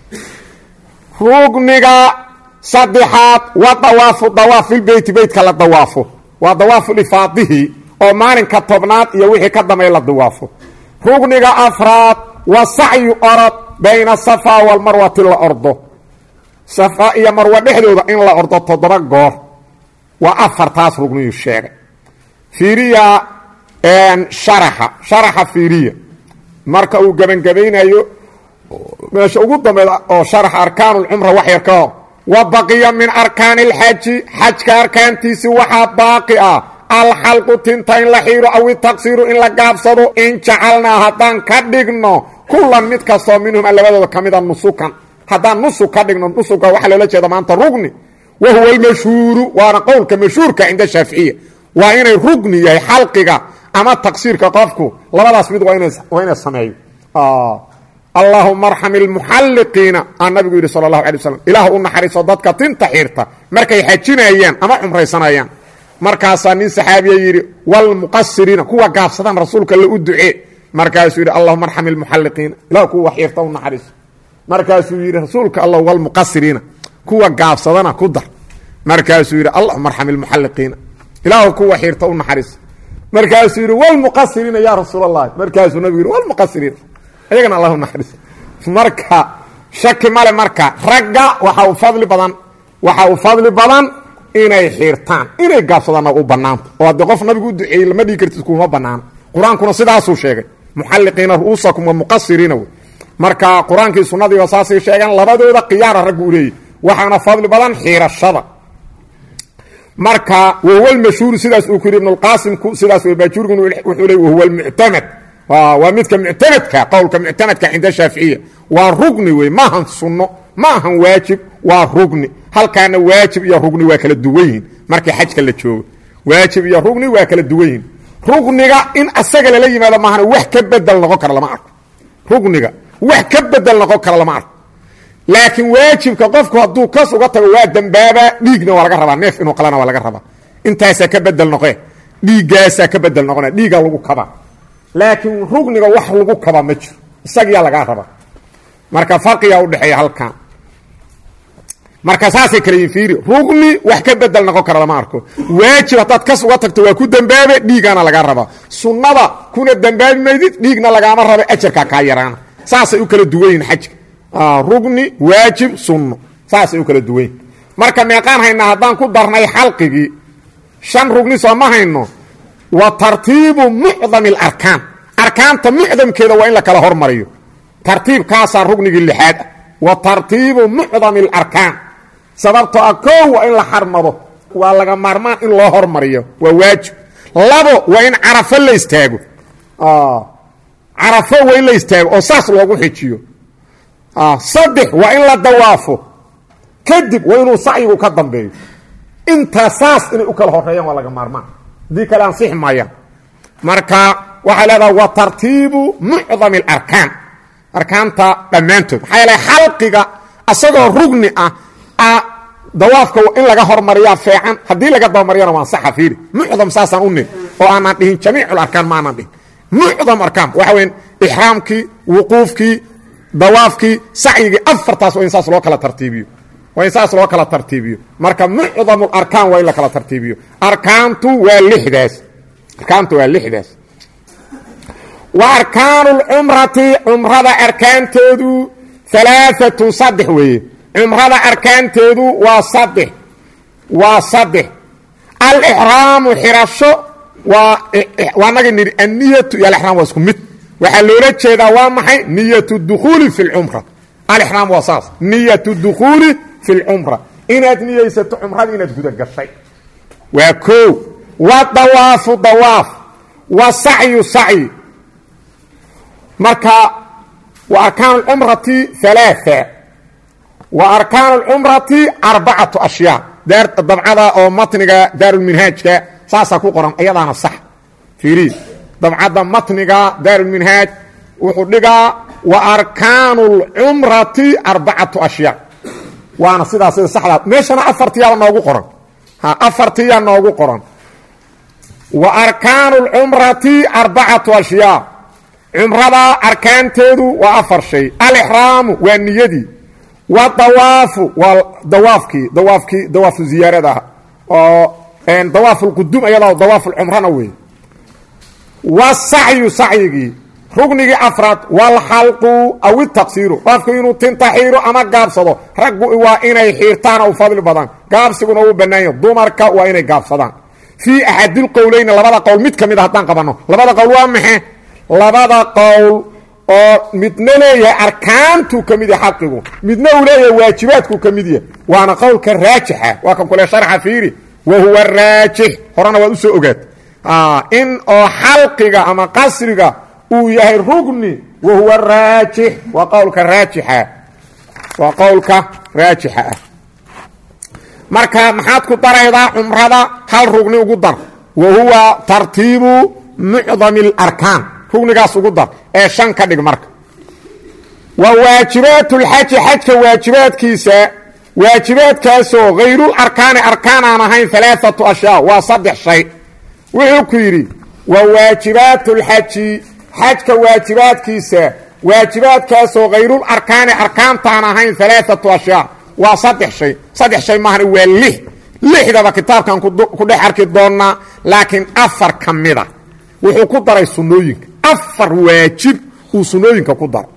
Speaker 1: rugniga saddexaad waa dawaafu dawaaf filbeyti beytka la dawaafo waa dawaafu lifaadihii oo maalinka tobnaad iyo wixii ka dambeey la dawaafo rugniga afraad waa sacyu orod bayna safa walmarwati la ordo safa iyo marwa dhexdooda in la ordo toddoba goor waa afartaas rugniyu sheegay fiiriya sharaxa sharaxa fiiriya marka uu gebangebaynayo meesha ugu dambeeda oo sharaxa arkaanu lcumra wax yar ka hor wa baqiya min arkaani alxaji xajka arkaantiisi waxaa baaqi ah alxalqu tinta in la xiiro aw itaqsiiru in la gaabsado in jacalnaa haddaan ka dhigno kullan mid kastoo minhuma labadooda ka mida nusukan haddaan nusug ka dhigno nusuga waxaa loola jeeda maanta rugni wa huwa almashhuuru waana qowlka mashhuurka cinda shaaficiya waa inay rugni yahay xalqiga ama taqsiirka qofku labadaas mid waa inay sameeyo allahuma arxam ilmuxalliqiina aa nabigu yidhi sala allahu alay waslam ilaah u naxariiso dadka tinta xirta markay xajinayaan ama cumraysanayaan markaasaa nin saxaabiya yidhi walmuqasiriina kuwa gaabsadaan rasuulka la u ducee markaasuu yidhi allahuma arxam ilmuxalliqiina ilah kuwa xirta u naxariiso markaasuu yidhi rasuulka allah walmuqasiriina kuwa gaabsadana ku dar markaasuu yidhi allahuma arxam ilmuxalliqiina ilaah kuwa xirta u naxariiso markaasuu yidhi walmuqasiriina yaa rasuul allahi markaasuu nabigu yidhi walmuqasiriina ayagana allahu naxariiso marka shaki male marka ragga waxa uu fadli badan waxa uu fadli badan inay xirtaan inay gaabsadaanna u bannaanta oo haddii qof nabigu u duceeyey lama dhigi kartid kuma bannaano qur-aankuna sidaasuu sheegay muxalliqiina ru'uusakum wa muqasiriina wey marka qur-aankii sunnadii waa saasay sheegeen labadooda khiyaara raggu u leeyahy waxaana fadli badan xiirashada marka wahuwa lmashhuuru sidaas uu ku yidhi ibnulqaasimku sidaas wey baajuuriguna wuxuu leey wahuwa almuctamad waa midka muctamadka qowlka muctamadka cinda shaaficiya waa rugni wey maahan sunno ma ahan waajib waa rugni halkaana waajib iyo rugni waa kala duwan yihin markii xajka la joogo waajib iyo rugni waa kala duwan yihin rugniga in asaga lala yimaado maahana wax ka bedel noqon kara lama arko rugniga wax ka bedel noqon kara lama arko laakiin waajibka qofku hadduu kas uga tago waa dembaaba dhiigna waa laga rabaa neef inuu qalana waa laga rabaa intaasaa ka bedel noqe dhiiggaasaa ka bedel noqona dhiigaa lagu kabaa laakiin rugniga wax lagu kaba ma jiro isagiyaa lagaa rabaa marka farqigaa udhexeeya halkan marka saasay kala yihin fiiri rugni wax ka bedel noqon kara lama arko waajib haddaad kas uga tagto waa ku dembaabe dhiigaana lagaa rabaa sunnada kuna dembaabi maydid dhiigna lagaama raba ajarkaa kaa yaraana saasay u kala duwan yihin xajka rugni waajib sunno saasay u kala duwan yihin marka meeqaan haynaa haddaan ku darnay xalqigii shan rugni soo ma hayno wa tartiibu mucdami alarkaan arkaanta mucdamkeeda waa in la kala hormariyo tartiibkaasaa rugnigii lixaad ah wa tartiibu mucdami alarkaan sababtoo ah koow waa in la xarmado waa laga maarmaan in loo hormariyo waa waajib labo waa in carafo la istaago carafo waa in la istaago oo saas loogu xijiyo saddex waa in la dawaafo kadib waa inuu sacyigu ka dambeeyo intaa saas inay u kala horeeyaan waa laga maarmaan haddii kale ansixi maayaan marka waxay leedaha wa tartiibu mucdami alarkaan arkaanta dhammaantood maxaa yeele xalqiga asagoo rugni ah dawaafka in laga hormariyaa feecan haddii laga dabamariyana waa ansaxa fiiri mucdam saasaan u nin oo aanan dhihin jamiicularkaan ma aanan dhihin mucdam arkaan waxa weyn ixraamkii wuquufkii dawaafkii sacyigii afartaas waa in saas loo kala tartiibiyo waa in saas loo kala tartiibiyo marka mucdamu arkaan waa in la kala tartiibiyo arkaantu waa lixdaas arkaantu waa lixdaas wa arkaanu lcumrati cumrada arkaanteedu alaaatun saddex weeye cumrada arkaanteedu waa saddex waa saddex alixraamu xirasho waa waa nagi nidhi anniyatu iyo alixraam waa isku mid waxaa loola jeedaa waa maxay niyatu dukhuuli fi lcumra alixraam waa saas niyatu dukhuuli fi lcumra inaad niyeysato cumradii inaad guda gashay waa koo wa dawaafu dawaaf wa sacyu sacyi marka wa arkaan اcumrati ثalaaثa wa arkaan اcumrati arbacatu ashyaa dabcada oo matniga daarulminhaajka saasaa ku qoran ayadaana sax fiiri dabcadda matniga daarulminhaaj wuxuu dhigaa wa arkaanu اlcumrati arbacatu ashyaa waana sidaa sida saxdaa meeshana afartiyaaba noogu qoran afartiyaa noogu qoran wa arkaanu اlcumrati arbacatu ashyaa cumrada arkaanteedu waa afar shay alixraamu waa niyadii wa dawaafu waa dawaafkii dawaafkii dawaafu ziyaarada ah oo dawaaf lqudum ayada dawaaf lcumrana wey wasacyu sacyigii rugnigii afraad walxalqu aw itaqsiiru qofku inuu tinta xiiro ama gaabsado raggu waa inay xiirtaana u fadli badan gaabsiguna uu bannaanya dumarka waa inay gaabsadaan fii axadilqowleyni labada qowl mid ka mid a haddaan qabanno labada qowl waa maxe labada qowl oo midna leeyahay arkaantuu ka mid yahay xaqigu midna uu leeyahay waajibaadkuu ka mid yahay waana qowlka raajixa waa kan kule sharxa fiiri wa huwa raajix horena waad usoo ogaat in oo xalqiga ama qasriga uu yahay rugni wa huwa raajix waa qowlka raajixa waa qowlka raajixa ah marka maxaad ku daraydaa cumrada hal rugni ugu dar wa huwa tartiibu mucdami اlarkaan rugnigaas ugu dar ee shan ka dhig marka wa waajibaat اlxaji xajka waajibaadkiisa waajibaadkaasoo hayrul arkaani arkaan aan ahayn alaaatu ashyaa waa saddex shay wuxuu ku yidhi wa waajibaat اlxaji xajka waajibaadkiisa waajibaadkaasoo hayrul arkaani arkaantaan ahayn alaaatu ashyaa waa saddex shay saddex shay maahana waa lix lixdaba kitaabkan ku dhex arki doonnaa laakiin afar ka mida wuxuu ku daray sunnooyinka afar waajib uu sunnooyinka ku daray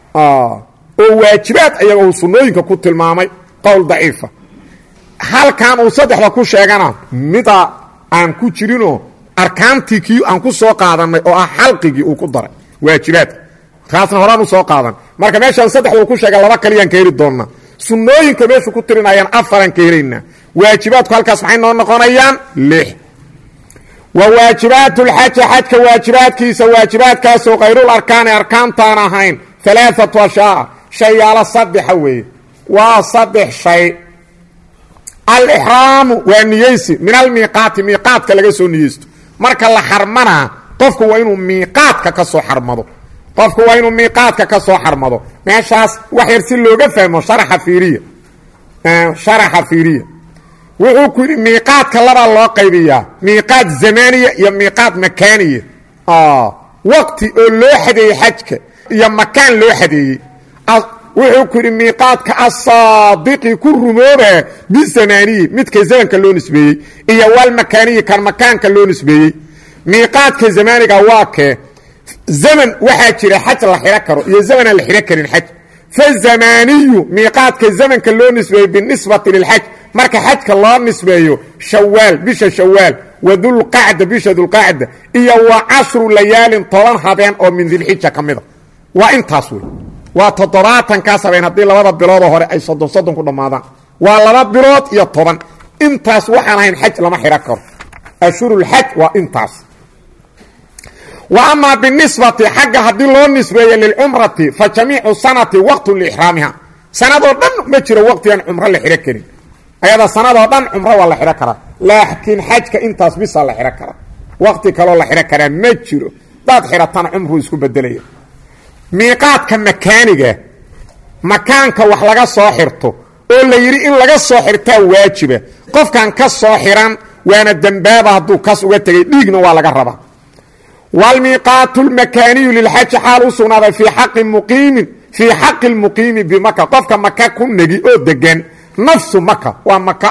Speaker 1: oo waajibaad ayaga uu sunnooyinka ku tilmaamay qowl daciifa halkan uu saddexda ku sheegana mida aan ku jirinoo arkaantii kii aan ku soo qaadannay oo ah xalqigii uu ku daray waajibaadka kaasna horaan u soo qaadan marka meeshaan saddexda uu ku sheega laba kaliyaan ka heli doonnaa sunnooyinka meeshu ku tirinayaan afaraan ka helaynaa waajibaadku halkaas maxay noo noqonayaan lix wa waajibaat lxaji xajka waajibaadkiisa waajibaadkaasoo kayrul arkaani arkaantaan ahayn alaaatu ashyaa shayaalo saddexa weeye waa saddex shay alixraamu waa niyeysi min almiiqaati miiqaadka laga soo niyeysto marka la xarmanaa qofku waa inuu miiqaadka ka soo xarmado qofku waa inuu miiqaadka ka soo xarmado meeshaas wax yar si looga fahmo sharaxa fiiriya sharaxa fiiriya wuxuu ku yidhi miiqaadka labaa loo qaybiyaa miiqaad zamaaniya iyo miiqaad makaaniya waqti oo loo xadeeyey xajka iyo makaan loo xadeeyey wuxuu ku yidhi miiqaadka asaadiqi ku rumooba bizamaaniyi midka zamanka loo nisbeeyey iyo walmakaaniyi kan makaanka loo nisbeeyey miiqaadka zamaaniga waa kee zaman waxaa jira xaj la xidho karo iyo zaman aan la xidho karin xaj fazamaaniyu miiqaadka zamanka loo nisbeeyey binisbati lilxaj marka xajka loo nisbeeyo shawaal bisha shawaal wa dulqacda bisha dulqacda iyo wa cashru layaalin toban habeen oo min dilxija ka mida waa intaas wey waa toddobaatankaas habeen haddii labada biloodoo hore ay soddon soddon ku dhammaadaan waa laba bilood iyo toban intaas waxaan ahayn xaj lama xidho karo ashhurulxaj waa intaas wa amaa binisbati xagga haddii loo nisbeeyo lilcumrati fa jamiicu sanati waqtu liixraamiha sanadoo dhan ma jiro waqtigaan cumro la xidho karin ayada sanadoo dhan cumro waa la xidho karaa laakiin xajka intaas bisaa la xidho karaa waqti kaloo la xidho karaa ma jiro daad xidhatana cumruu isku bedelaya miiqaadka makaaniga makaanka wax laga soo xirto oo la yidhi in laga soo xirtaa waajiba qofkan ka soo xiran waana dembaaba hadduu kas uga tegay dhiigna waa laga rabaa wlmiiqaatu lmakaaniyu lilxaji xaal u sugnaaday fii xaqi muqiimin fii xaqi lmuqiimi bimaka qofka maka ku negi oo degan nafsu maka waa maka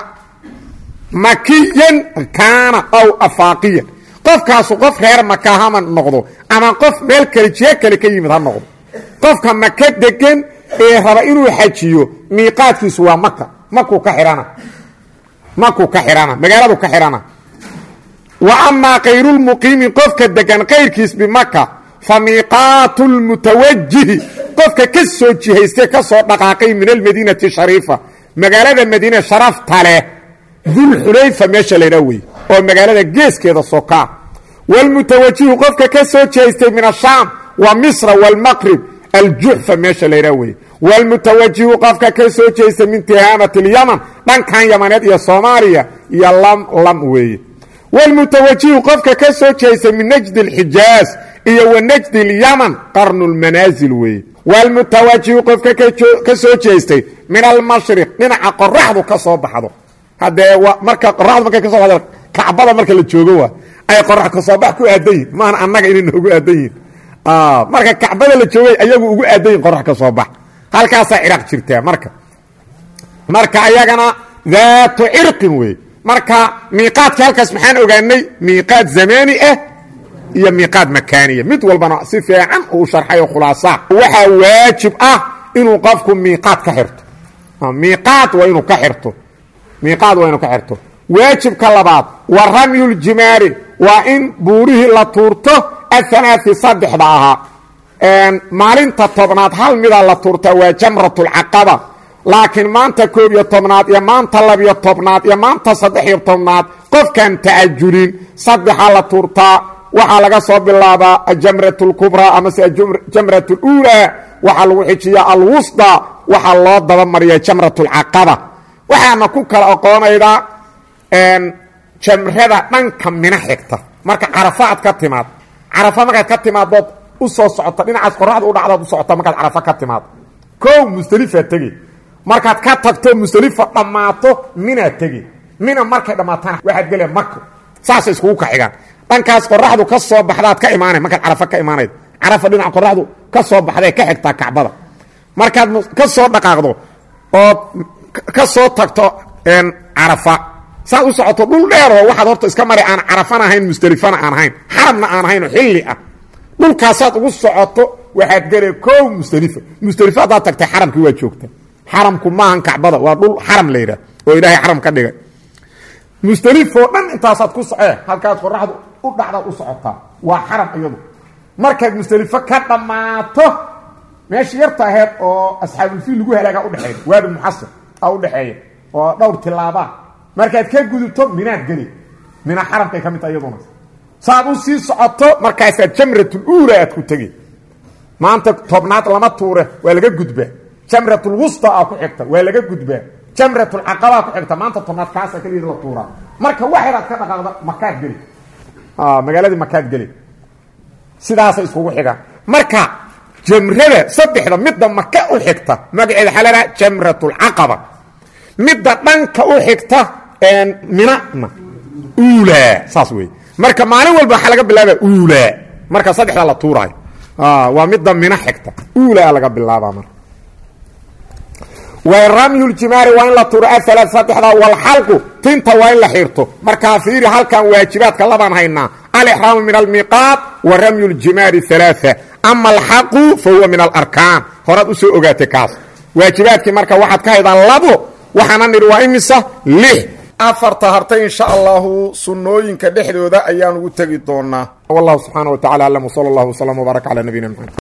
Speaker 1: makiyan kaana aw afaaqiyan qofkaasu qof reer maka hama noqdo ama qof meel kale jiho kale ka yimid ha noqdo qofka maka degan ee raba inuu xajiyo miiqaadkiisu waa maka makuu ka xihana makuu ka xihana magaaladu ka xihana wa amaa kayrulmuqiimi qofka degan kayrkiis bimaka fa miiqaatu lmutawajihi qofka ka soo jihaystay ka soo dhaqaaqay min almadiinati shariifa magaalada madiine sharafta leh dulxulayfa meesha laydhaa wey oo magaalada geeskeeda sokaa wlmutawajihu qofka ka soo jeestay min ashaam wa misra wاlmaqrib aljuxfa meesha laydhaa wey wlmutawajihu qofka ka soo jeestay min tihaamati اlyaman dhankan yamaneed iyo soomaaliya iyo lam lam weeye wlmutawajihu qofka ka soo jeestay min najdi اlxijaaz iyo wa najdi اlyaman qarnu lmanaasil weeye wlmutawajihu qofka ka soo jeestay min almashriq dhinaca qoraxdu ka soo baxdo haddee marka qoraxdu markay ka soo baxdo kacbada marka la joogo waa ay qorax ka soo bax ku aadan yihin maahan annaga inay noogu aadan yihin marka kacbada la joogay ayagu ugu aadan yihin qorax ka soo bax halkaasaa ciraaq jirtaa marka marka ayagana daatu cirqin wey marka miiqaadka halkaas maxaan ogaanay miiqaad zamaani ah iyo miiqaad makaaniya mid walbana si fiican uu sharxay oo khulaasaa waxaa waajib ah inuu qofku miiqaad ka xirto miiqaad waa inuu ka xirto miiqaad waa inuu ka xirto waajibka labaad wa ramyuljimaari waa in buurihii la tuurto athanaai saddexda ahaa maalinta tobnaad hal mida la tuurtaa waa jamratulcaqaba laakiin maanta koob iyo tobnaad iyo maanta labiyo tobnaad iyo maanta saddex iyo tobnaad qofkaan ta'ajulin saddexa la tuurtaa waxaa laga soo bilaabaa ajamrat اlkubraa amase jamrat اluulaa waxaa lagu xijiyaa alwusطa waxaa loo dabamariya jamrat اlcaqaba waxaana ku kala oqoonaydaa jamrada dhanka mina xigta marka carafa aad ka timaad carafa markaad ka timaadood u soo socota dhinacaas qoraxda u dhacdaad u socota markaad carafa ka timaad kow musdelifaa tegi markaad ka tagto musdelifa dhammaato minaad tegi mina markay dhammaatana waxaad gele mako saasay iskugu kaxigaan dhankaas qoraxdu ka soo baxdaad ka imaanay markaad carafa ka imaanayd carafa dhinaca qoraxdu ka soo baxday ka xigtaa kacbada markaad ka soo dhaqaaqdo ood ka soo tagto carafa saad u socoto dhul dheeroo waxaad horta iska mari aan carafana ahayn musdelifana aan ahayn xarabna aan ahayn oo xilli ah dhulkaasaad ugu socoto waxaad gele kow musdelifa musdelifo haddaad tagtay xaramkii waa joogta xaramku maahan kacbada waa dhul xaram la yidhah oo ilaahay xaram ka dhigay musdelifoo dhan intaasaad ku socee halkaas qoraxdu u dhacdaad u socotaa waa xaram iyadu markaad musdelifo ka dhammaato meeshii yarta aheed oo asxaabulfiil lagu halaagaa udhexeeya waadi muxasir a udhexeeya oo dhowr tilaabaa markaad ka gudubto minaad geli mina xaramkay ka mid taha iyaduna saad u sii socoto markaasaad jamratuluula aad ku tegi maanta tobnaad lama tuure waa laga gudbaa jamratulwusta aa ku xigta waa laga gudbaa jamratulcaqabaa ku xigta maanta tobnaad kaasa keligeed la tuuraa marka waxyaraad ka dhaqaaqda makaad geli magaaladii makaad geli sidaasay iskugu xigaan marka jamrada saddexda midda maka u xigta magaceeda waxaa leedaha jamratulcaqaba midda dhanka u xigta minana uulaa saas wey marka maalin walba waxaa laga bilaaba uulaa marka saddexda la tuuraayo waa midda mina xigta uulaa laga bilaabaa marka ramyuljimaari waa in la tuuro aala saddexda walxalqu tinta waa in la xirto markaa fiiri halkan waajibaadka labaan haynaa alixraamu min almiiqaat wa ramyu ljimaari alaaثa ama alxaqu fa huwa min alarkaan horaad u soo ogaatay kaas waajibaadkii marka waxaad ka haydaan labo waxaana nidhi waa imisa lix afarta hartay insha allahu sunnooyinka dhexdooda ayaan ugu tegi doonaa wallahu subxaana wa tacala aclam wsala allahu wslam wbaaraka cala nabiyina mxamed